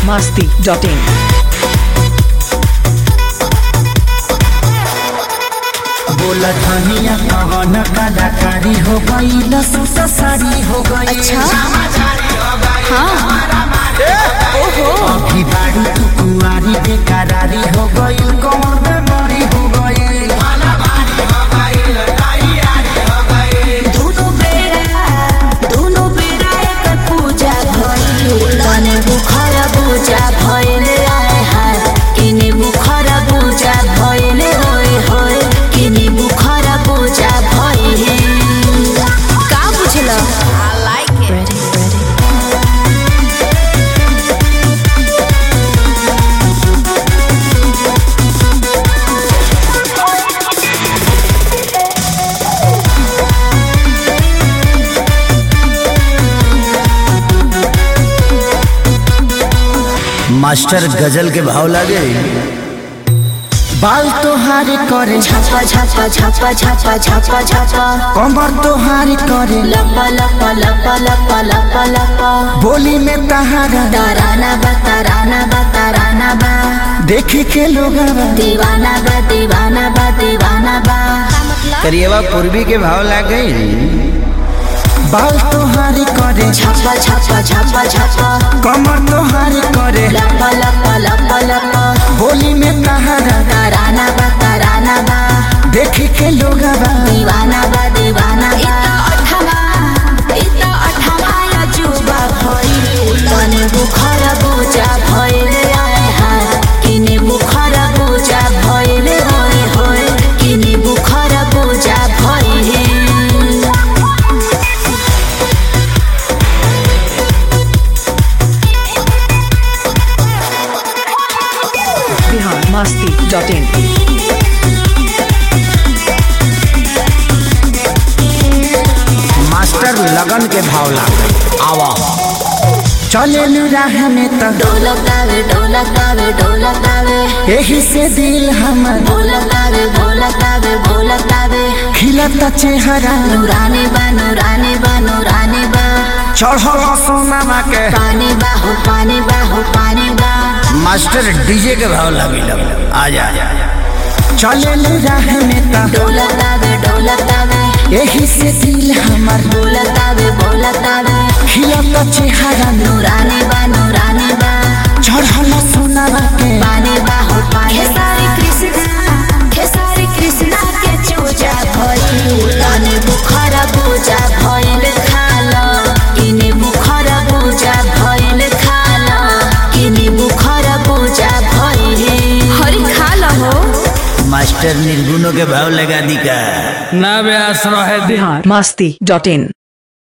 masti.in. बोला धनिया कवन कलाकारी हो गई लसूस साड़ी हो गई अच्छा हाँ ओहो अभी बाड़ी तू कुआरी बेकरारी हो गई कौन बेमारी हो गई दोनों बेरा दोनों बेरा एकर पूजा भइल तने बुखार पूजा भइल आए हाय किने बुखार पूजा भइल होय होय किने बुखार पूजा भइल का बुझल I like it ready ready master गजल के भाव लागे बाल तोहारी करे छापा छापा छापा छापा छापा छापा कमर तोहारी करे लपा लपा लपा लपा लपा लपा बोली में तहारा ताराना बा ताराना बा ताराना बा देखे के लोग दीवाना बा दीवाना बा दीवाना बा करिएवा पूर्वी के भाव लागे बाल तोहारी करे छापा छापा छापा छापा कमर तोहारी करे लपा लपा लपा लपा बोली में तहारा ताराना बा ताराना बा देखे के लोग दीवाना बा दीवाना बा अठमा इता अठमा या जुबा भइल तने बुखार पूजा भइल आए हाय किने बुखार पूजा भइल होय होय किने बुखार पूजा भइल Bihar masti.in. मास्टर लगन के भाव लागे आवा चले राह में तो ढोलक गावे ढोलक गावे ढोलक गावे यही से दिल हमर ढोलक गावे ढोलक गावे ढोलक गावे खिलता चेहरा नूरानी बा नूरानी बा नूरानी बा चढ़ल सोनामा के पानी बा हो पानी बा हो पानी बा मास्टर डीजे के भाव लगे आ जा चले राह में तो ढोलक गावे ढोलक गावे यही से दिल हमर ढोलक गावे ढोलक गावे खिलता चेहरा नूरानी बा नूरानी बा चढ़ल सोनामा के पानी बा हो पानी खेसारी कृष्णा खेसारी कृष्णा के चूजा भइल तने बुखार पूजा भइल खाल किने बुखार पूजा भइल खाल किने बुखार पूजा भइल हरि खाल हो मास्टर निर्गुणों के भाव लगा दी का ना व्यास रहे Bihar masti.in.